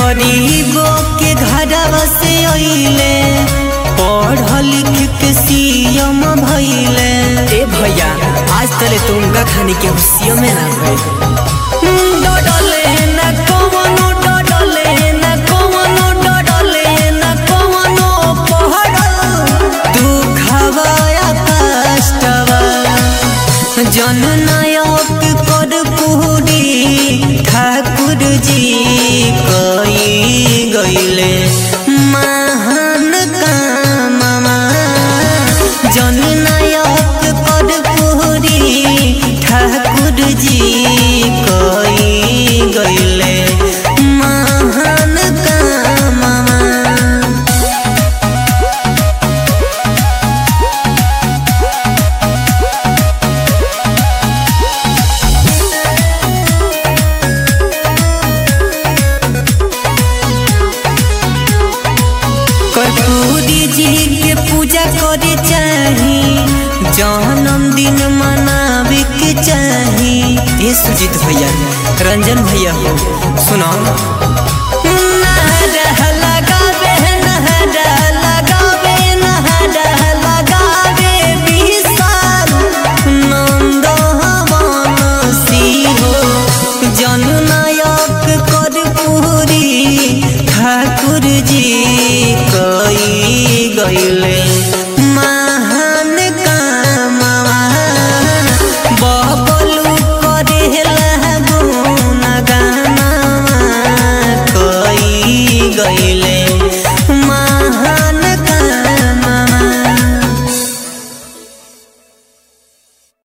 गरीबों के घरवा से अइले पढ़ लिख के सीएम भइले ए भैया आज तले तुमका खाने के हुसिया में ना भइल डडले न कवनो डडले न कवनो डडले न कवनो पहड़ तू खवाया कष्टवा जन नायक कर पूरी ठाकुर जी कई गईले महान काममा जन नायक कर पूरी ठाकुर जी कई गईले महान काममा कर्पूरी जी के पूजा करे चाही जन्मदिन मनावे के चाही ए सुजीत भैया रंजन भैया हो सुनो नहरा लगावे नहरा लगावे नहरा लगावे विशाल नंद हवन सिंहो जननायक कर्पूरी ठाकुर जी कई गईले महान कामवा बबलू करेला गुण गानवा कई गईले